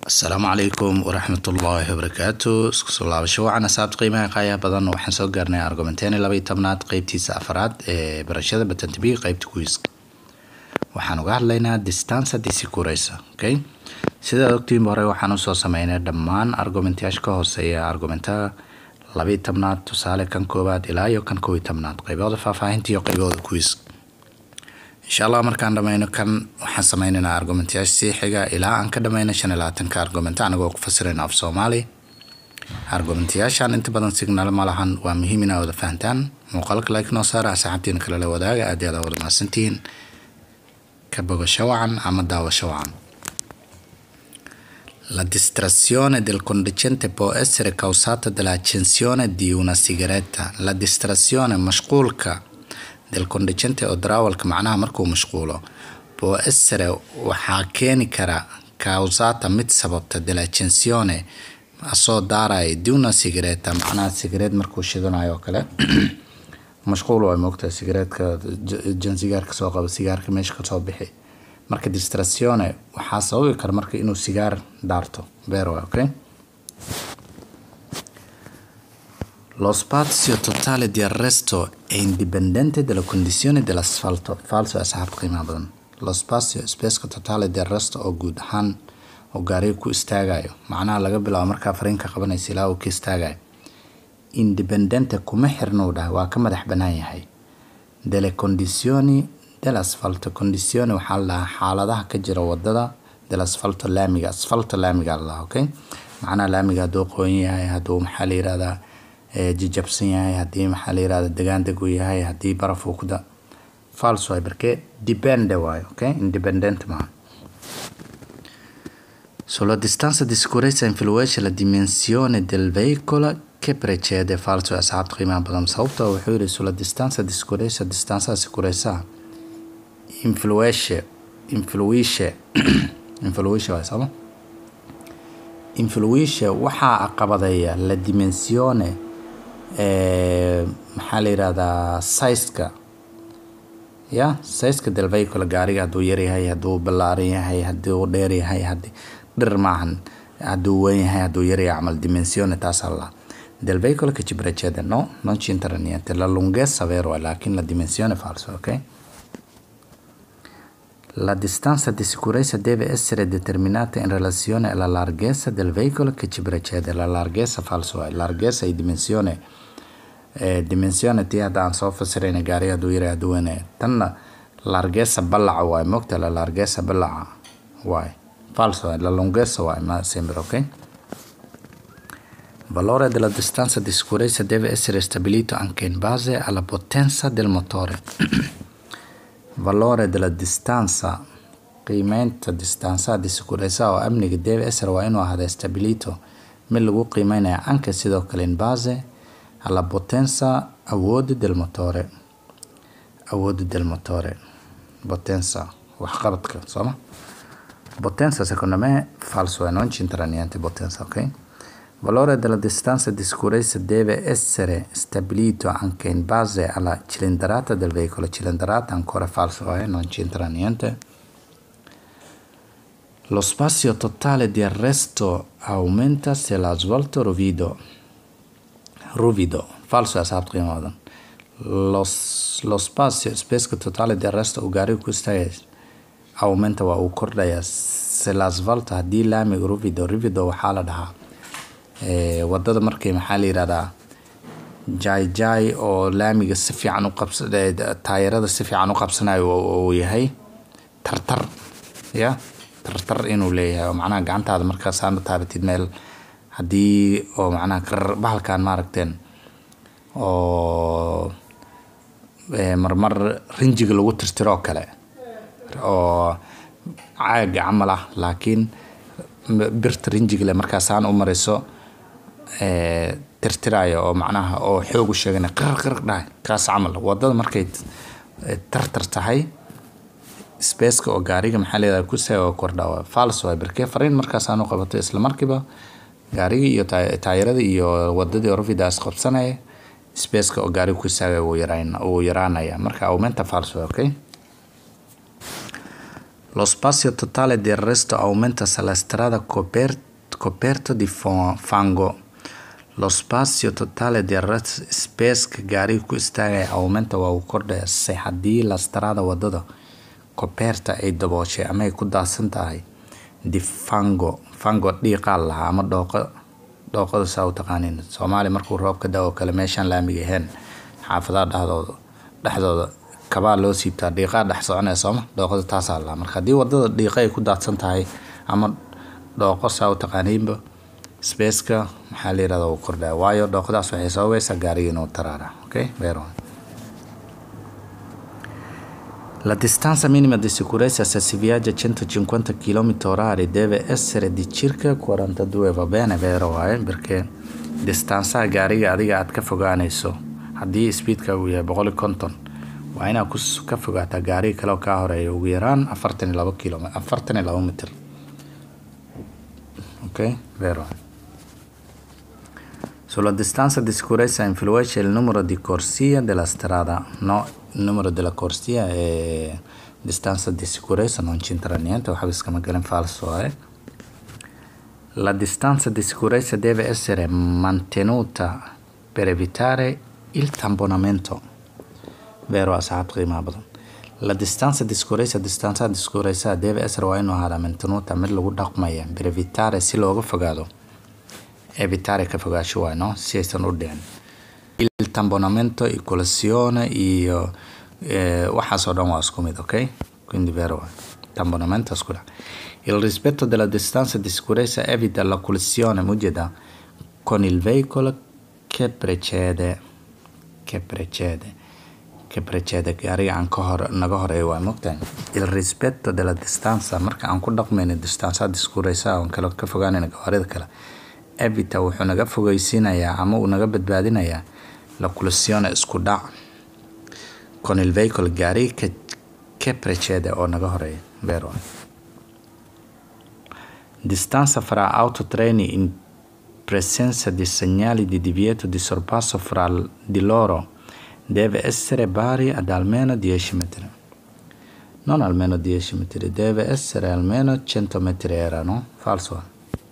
asalaamu calaykum waraxmatullaahi wabarakaatu isku soo laabasho wacan asaabta qiimaha qaayaha badan waxaan soo gaarnay argumenteeni laba iyo tobnaad qeybtiisa afaraad ee barashada batantabi qeybta kuwiiska waxaan uga hadlaynaa distansa disicuresa okay sidaad ogtiinba hore waxaan usoo sameynay dhammaan argumentayaasha ka hooseeya argumentaha laba iyo tobnaad tusaale kan koowaad ilaa iyo kan kow iyo tobnaad qeybooda faahfaahinta iyo qeybooda kuwiiska insha allah markaan dhameyno kan waxaan sameyneynaa argumentayaasha sii xiga ilaa aan ka dhameyno shan iyo labaatanka argumenta anagoo ku fasirayna af soomaali argumentayaashan inta badan signal ma lahan waa muhiim inaa wada fahantaan muuqaalka like noo saara asxaabtiina kale la wadaaga aad iyo aad wada mahadsantihiin ka bogasho wacan ama daawasho wacan La distrazione del conducente può essere causata dall'accensione di una sigaretta. La distrazione mashquulka del conducente oo darawalka macnaha markuu mashquulo può essere waxaa keeni kara causata mid sababta dell'accensione asoo daaraya di una sigaretta macnaha sigareed markuu shidanayo oo kale mashquul waa moogtahay sigareedka jan sigaarka soo qaba sigaarka meesha kasoo bixi marka distrazione waxaa sababi kara marka inuu sigaar daarto beer waay okay Lo spazio totale di arresto è indipendente dalla condizione dell'asfalto. Falso asxaabta qiimaha badan. Lo spazio spaceka totale di arresto oo guud ahaan oo gaariga ku istaagayo macnaha laga bilaabo markaa fariinka qabanaysa ilaa uu ka istaagayo indipendente kuma xirna uu dhahay waa ka madax banaan yahay delle condizioni dell'asfalto condizione waxaa la dhahaa xaaladaha ka jira wadada dell'asfalto laamiga asfalto laamiga la dhahaa okay macnaha laamiga hadduu qoyan yahay hadduu maxaa la yirahdaa jijabsan yahay haddii maxaa la yirahda degaan deg uu yahay haddii baraf uu ku da false waay barke dipende waayo okay independent maaha sulla distanza di sicurezza influisce la dimensione del veicolo che precede falso ee asxaabta qiimaha badan sababtoo wuxuu yidhi sulla distanza di sicurezza distanza sicurezza influisce influisce influisce waay sama influisce waxaa caqabadeeya la dimensione maxaa la yirahdaa sizeka ya sizeka del vehicle gaariga hadduu yaryahay hadduu ballaaran yahay hadduu dheer yahay hadi dhir maahan hadduu weyn yahay hadduu yaryahay camal dimensione taasaa la del vehicle che ci precede no non ci entra niente la lunghezza vero lakin la dimensione falso ok La distanza di sicurezza deve essere determinata in relazione alla larghezza del veicolo che ci precede. La larghezza falso è larghezza e dimensione eh, dimensione tii hadda aan soo fasirayna gaariga hadduu yaray hadduu weynaya tanna larghezza ballaca waay mogta la larghezza ballaca waay falso è la lunghezza waay ma sembra ok valore della distanza di sicurezza deve essere stabilito anche in base alla potenza del motore valore della distanza qiimeynta distansaha di sicurezza oo amniga deve essere waa inuu ahaaday stabilito mid lagu qiimeynaya anka sidoo kale in base alla potenza awoodda del motore awoodda del motore potenza waxqabadka sooma potenza secondo me falso e non c'entra niente potenza ok valore della distanza di sicurezza deve essere stabilito anche in base alla cilindrata del veicolo. Cilindrata ancora falso, eh? non c'entra niente. Lo spazio totale di arresto aumenta se l'asfalto ruvido. Ruvido, falso esatto prima volta. Lo, lo spazio spazio totale di arresto ugari questa è aumenta wa u kordhaya se l'asfalto haddii laamiga ruvido ruvido waxaa la dhahaa wadada markay maxaa la yirahdaa jaay jaay oo laamiga si fiican u qabsa taayarada si fiican u qabsanayo uu yahay tartar ya tartar inuu leeyahay oo macnaha gacantaada markaasaana taabatid meel haddii oo macnaha karar bahalkan maaragteen oo marmar rinjiga lagu tirtiro oo kale oo caaga camal ah laakiin birta rinjiga le markaasaan u marayso tirtirayo oo macnaha oo xoog u sheegana qarar qarar dhahay kaas camal wadada markay tartar tahay spaceka oo gaariga maxaa leedahay ku saa oo kordhaa falso waay barkee fariin markaasaan u qabato isla markiiba gaarigii iyo taayarada iyo wadadii orvidaas qabsanaya spaceka oo gaariga ku istaagaya wuu yaraanaya marka aumenta falso okay Lo spazio totale del resto aumenta se la strada coper- coperto di fo- fango. Lo spazio totale del resto spaceka gaariga ku istaagaya aumenta waa uu kordhaya se haddii la strada wadada coperta ay dabooshay ama ay ku daadsan tahay di fango fango dhiiqaa lahaa ama dhooqo dhooqada saa u taqaanin soomaali markuu roobka da oo kale meeshaan laamiga ahayn xaafadaha dhexdooda dhexdooda kabaa loo siibtaa dhiiqaa dhex soconaya sooma dhooqada taasaa lahaa marka haddii wadada dhiiqa ay ku daadsan tahay ama dhooqo saa u taqaaniinba spaceka maxaa la yirahdaa uu kordhaya waayo dhooqadaas waxay sababaysaa gaariga inuu taraara okay vero La distanza minima di sicurezza se si viaggia a 150 km orari deve essere di circa 42 va bene vero eh? perché distansaha gaariga adiga aad ka fogaanayso haddii speedka uu yahay boqol iyo konton waa inaad kus- ka fogaataa gaariga kale oo kaa horeeya ugu yaraan afartan iyo labo km afartan iyo labo mitir ok vero Sulla distanza di sicurezza influisce il numero di corsie della strada, no, il numero della corsia è distanza di sicurezza, non c'entra niente, waxba iskama galan falso eh. La distanza di sicurezza deve essere mantenuta per evitare il tamponamento. Vero asxaab qiimaha badan. La distanza di sicurezza, distanza di sicurezza deve essere waa inuu ahaada mantenuta mid lagu dhaqmaya per evitare si looga fogaado evitare ka fogaansho waay no si aysan u dhicin il tambonamento il collisione iyo eh, waxaas oo dhan waa isku mid ok quindi vero waay tambonamento isku dhac il rispetto della distanza di sicurezza evita la collisione mujeda con il veicolo che precede che precede che precede gaariga aan ka hor naga horeeyo waa mogtahay il rispetto della distanza marka aan ku dhaqmayno distansa di sicurezza oon kale ka fogaanayno gawaarida kale evita wuxuu naga fogeysiinayaa ama uu naga badbaadinayaa la collisione isku dhac con il veicolo gaariga che, che precede oo naga horeeya vero distanza fra autotreni in presenza di segnali di divieto di sorpasso fra l- di loro deve essere pari ad almeno 10 metri non almeno 10 metri deve essere almeno 100 metri era no falso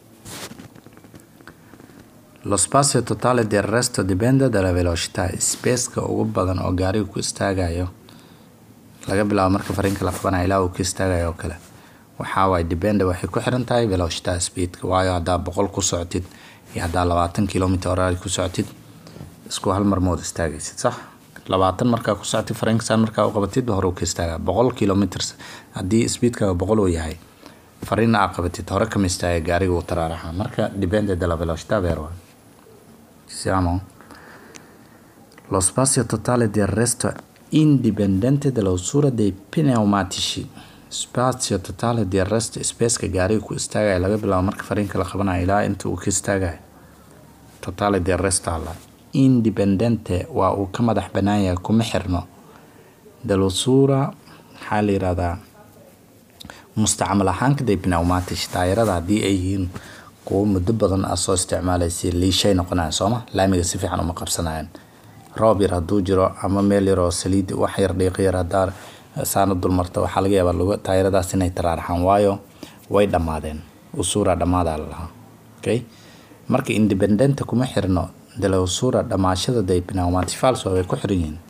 Lo spazio totale del resto dipende dalla velocità. Spaceka ugu badan oo gaarigu ku istaagayo laga bilaabo marka fariinka la qabanayo ilaa uu ku istaagayo oo kale waxaa waaye depende waxay ku xiran tahay velocità speedka waayo haddaa boqol ku socotid iyo haddaa labaatan kilometer horaari ku socotid isku hal mar mood istaagaysid sax labaatan markaa ku socotid fariinka saan markaa u qabatid hore uu ka istaagaa boqol kilometer haddii speedkaaga boqol uu yahay fariina aa qabatid hore kama istaaga gaariga uu taraaraxa marka depende della velocità vero siamo lo spazio totale del resto è indipendente dall'usura dei pneumatici spazio totale del resto spaceka gaariga ku istaagaya laga bilaabo marka fariinka la qabanayo ilaa inta uu ka istaagayo totale del resto alla indipendente waa uu ka madax banaan yahay kuma xirno dall'usura maxaa la yirahdaa mustacmal ahaanka dee pneumatics taayirada haddii ay yihiin kuwo muddo badan aad soo isticmaalaysa liishay noqonayan sooma laamiga si fiican uma qabsanayaan roob yar hadduu jiro ama meel yar oo saliid wax yar dhiiqo yar haddaa saana dulmarta waxaa laga yaabaa lagu taayiradaas inay taraaraxaan waayo way dhammaadeen usura dhammaadaa la lahaa okay marka independenta kuma xirno dala usura dhammaashada day pneumati falso way ku xiran yihiin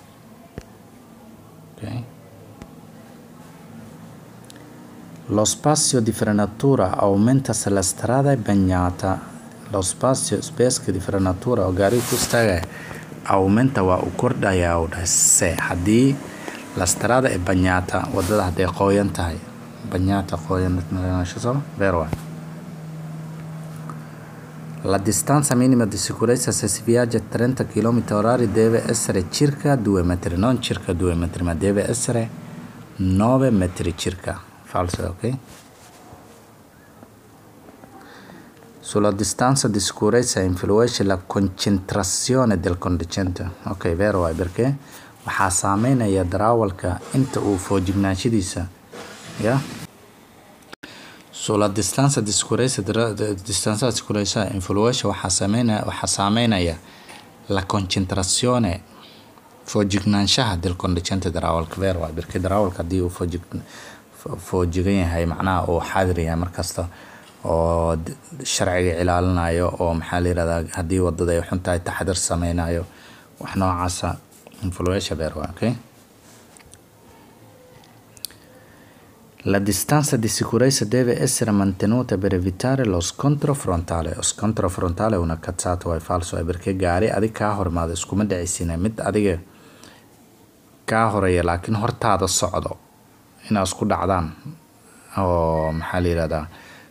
okay Lo spazio di frenatura aumenta se la strada è bagnata. Lo spazio spaceka di frenatura oo gaariga ku istaagaya aumenta waa uu kordhayaa uu dhahay se haddii la strada è bagnata wadada hadday qooyan tahay bagnata qooyan soo vero La distanza minima di sicurezza se si viaggia a 30 km orari deve essere circa 2 metri, non circa 2 metri, ma deve essere 9 metri circa. Falso, ok? Sulla distanza di sicurezza influisce la concentrazione del conducente. Ok, vero è perché waxaa saameynaya darawalka inta uu foojignaanshadiisa ya sulla distanza di sicurezza distanza di sicurezza influisce waxaa saameynaya waxaa saameynaya la concentrazione foojignaanshaha del conducente darawalka vero è perché darawalka haddii uu foojig foojigan yahay macnaha uu xaadir yahay markasta oo sharciga ilaalinayo oo maxaa la yirahdaa haddii wadada ay xun tahay taxadir sameynayo wax noocaasa influenza beer waa okay La distanza di sicurezza deve essere mantenuta per evitare lo scontro frontale. Lo scontro frontale è una cazzata, è falso, è perché gaari adig kaa hormaada iskuma dhacaysina mid adiga kaa horeeya laakiin hortaada socdo inaad isku dhacdaan oo maxaa la yirahdaa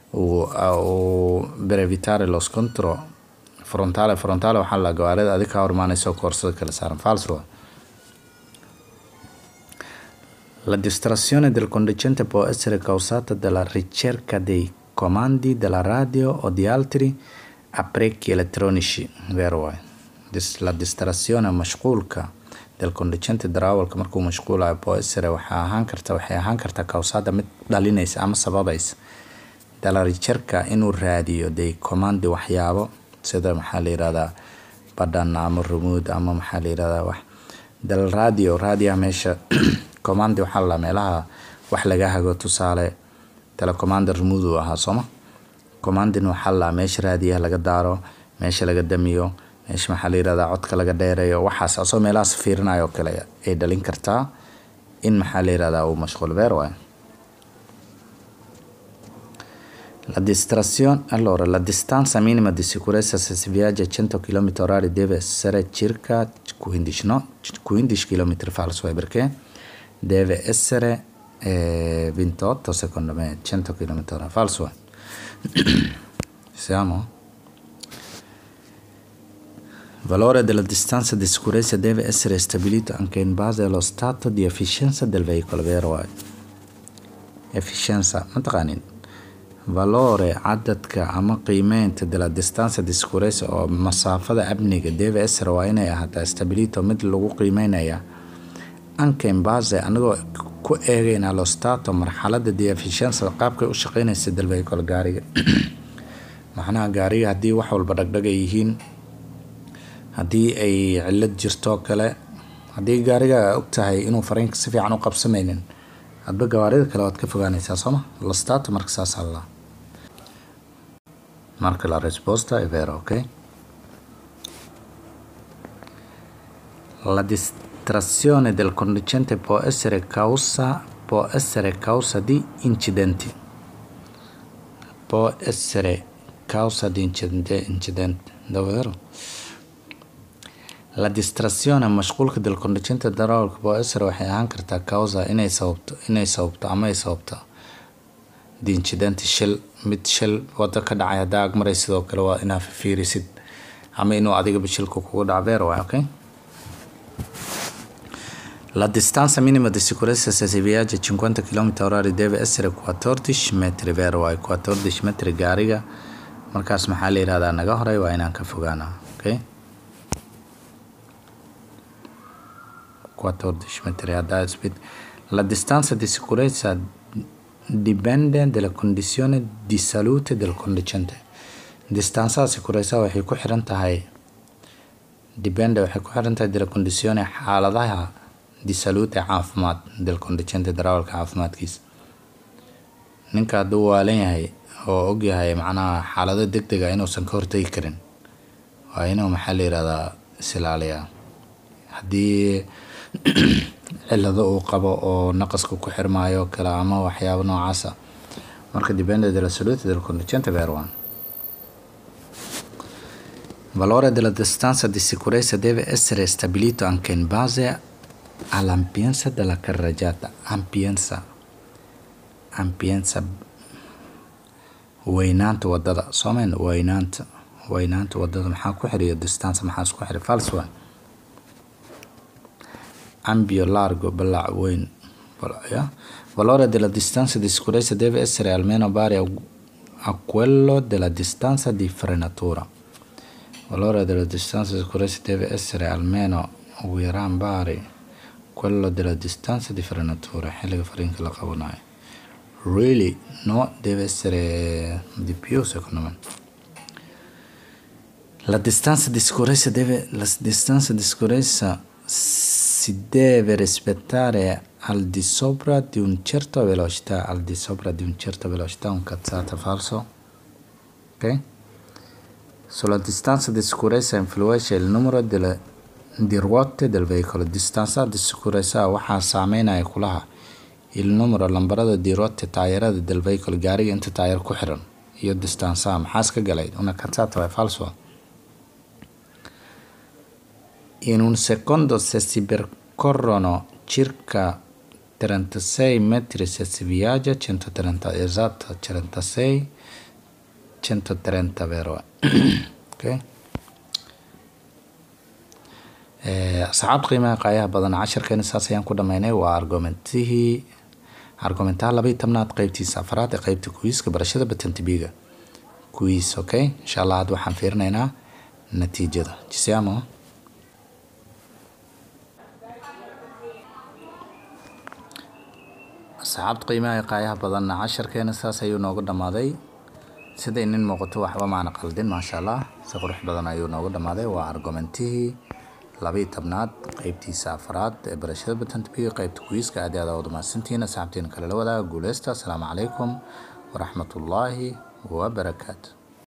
per evitare lo scontro frontale frontale waxaa la gawaarida adig kaa hormaanaysa oo koorsada kala saaran falso La distrazione del conducente può essere causata dalla ricerca dei comandi della radio o di altri apparecchi elettronici, vero è? La distrazione mashquulka del conducente darawalka markuu mashquulayo può essere waxay ahaan karta waxay ahaan kartaa causada mid dhalinaysa ama sababaysa dalla ricerca inuu raadiyo dei comandi waxyaabo sida maxaa la yirahdaa badhan ama remote ama maxaa la yirahdaa wax dal radio raadiyaha meesha commandi waxaa la meelaha wax laga hago tusaale telecommander remote uu ahaa sooma commandin waxaa la meesha raadiyaha laga daaro meesha laga damiyo meesha maxaa la yirahdaa codka laga dheereeyo waxaas asoo meelahaas fiirinayo kale ay dhalin kartaa in maxaa la yirahdaa uu mashquul beer waayo La distrazione, allora, la distanza minima di sicurezza se si viaggia a 100 km orari deve essere circa 15, no? 15 km falso, perché deve essere eh, 28 secondo me, 100 km orari falso. Siamo? Il valore della distanza di sicurezza deve essere stabilito anche in base allo stato di efficienza del veicolo, vero? Efficienza, ma taqaanin valore cadadka ama qiimeynta della distanza di sicurezza oo masaafada amniga deve essere waa inay ahaataa stabilito mid lagu qiimeynaya anka in base anagoo ku eegayna lo stato marxalada di efficienza qaabkay u shaqeynaysa del vehicle gaariga macnaha gaariga haddii wax walba dhagdhag ay yihiin haddii ay cilad jirto kale haddii gaariga og tahay inuu fariinka si fiican u qabsamaynin hadba gawaarida kale waad ka fogaanaysaa sooma lo stato marka saas alla marka la risposta è vera ok la distrazione del conducente può essere causa può essere causa di incidenti può essere causa di incidente, incidente davvero la distrazione mashquulka del conducente darawalka può essere waxay ahaan kartaa causa inay sababto inay sababto ama ay sababto di incidenti shil mid shil wada ka dhacay haddaa ag maray sidoo kale waa inaa fiirisid ama inuu adigaba shilka kugu dhaco beer waay okay La distanza minima di sicurezza se si viaggia a 50 km orari deve essere 14 metri vero waay 14 metri gaariga markaas maxaa la yihahdaa naga horay waa inaan ka fogaana okay 14 metri haddaa speed la distanza di sicurezza dipende dalla condizione di salute del conducente distanzaha sicurezza waxay ku xiran tahay dipende waxay ku xiran tahay dalla condizione xaaladaha di salute caafimaad del conducente darawalka caafimaadkiisa ninka hadduu waalan yahay oo og yahay macnaha xaalado deg dega inuusan ka hortegi karin waa inuu maxaa la yihahdaa isilaaliyaa haddii cilado uu qabo oo naqaska ku xirmaayo kale ama waxyaabo noocaasa marka dipende della salute del conducente per one valore della distanza di sicurezza deve essere stabilito anche in base all'ampienza della carreggiata ampienza ampienza weynaanta wadada soomayn weynaanta weynaanta wadada maxaa ku xiriyo distanza maxaa isku xiri fals waa ampio largo balac weyn ya valore della distanza di sicurezza deve essere almeno pari a quello della distanza di frenatura valore della distanza di sicurezza deve essere almeno ugu yaraan pari quello della distanza di frenatura xilliga fariinka la qabanayo really no deve essere di più secondo me la distanza di sicurezza deve la distanza di sicurezza si deve rispettare al di sopra di un certo velocità al di sopra di un certo velocità un cazzata falso ok sulla distanza di sicurezza influisce il numero delle di ruote del veicolo distanza di sicurezza waxaa saameynaya kulaha il numero lambarada di ruote taayarada del veicolo gaariga inta taayar ku xiran iyo distansaha maxaas ka galay una cazzata è falso in un secondo se si percorrono circa 36 metri se si viaggia 130 esatto 36 130 vero ok asxaabta qiimaha qaayaha badan casharkeena saas ayaan ku dhameynay waa argumentihii argumentaha laba iyo tobnaad qeybtiisa afraad ee qeybta kuwiiska barashada batantibiga kuwiis okay insha allah hadda waxaan fiirinaynaa natiijada jisiamo asxaabta qiimaha qaayaha badan casharkeena saas ayuu noogu dhamaaday sida inin muuqato waxba maana qaldin maasha allah si qurux badan ayuu noogu dhamaaday waa argumentihii labaiyo tobnaad qeybtiisa afraad ee barashada batantibiga qeybta kuwiiska aad aad wada mahadsantihiin asxaabtiina kale la wadaaga guuleysta asalaamu calaykum waraxmatullaahi wabarakaatu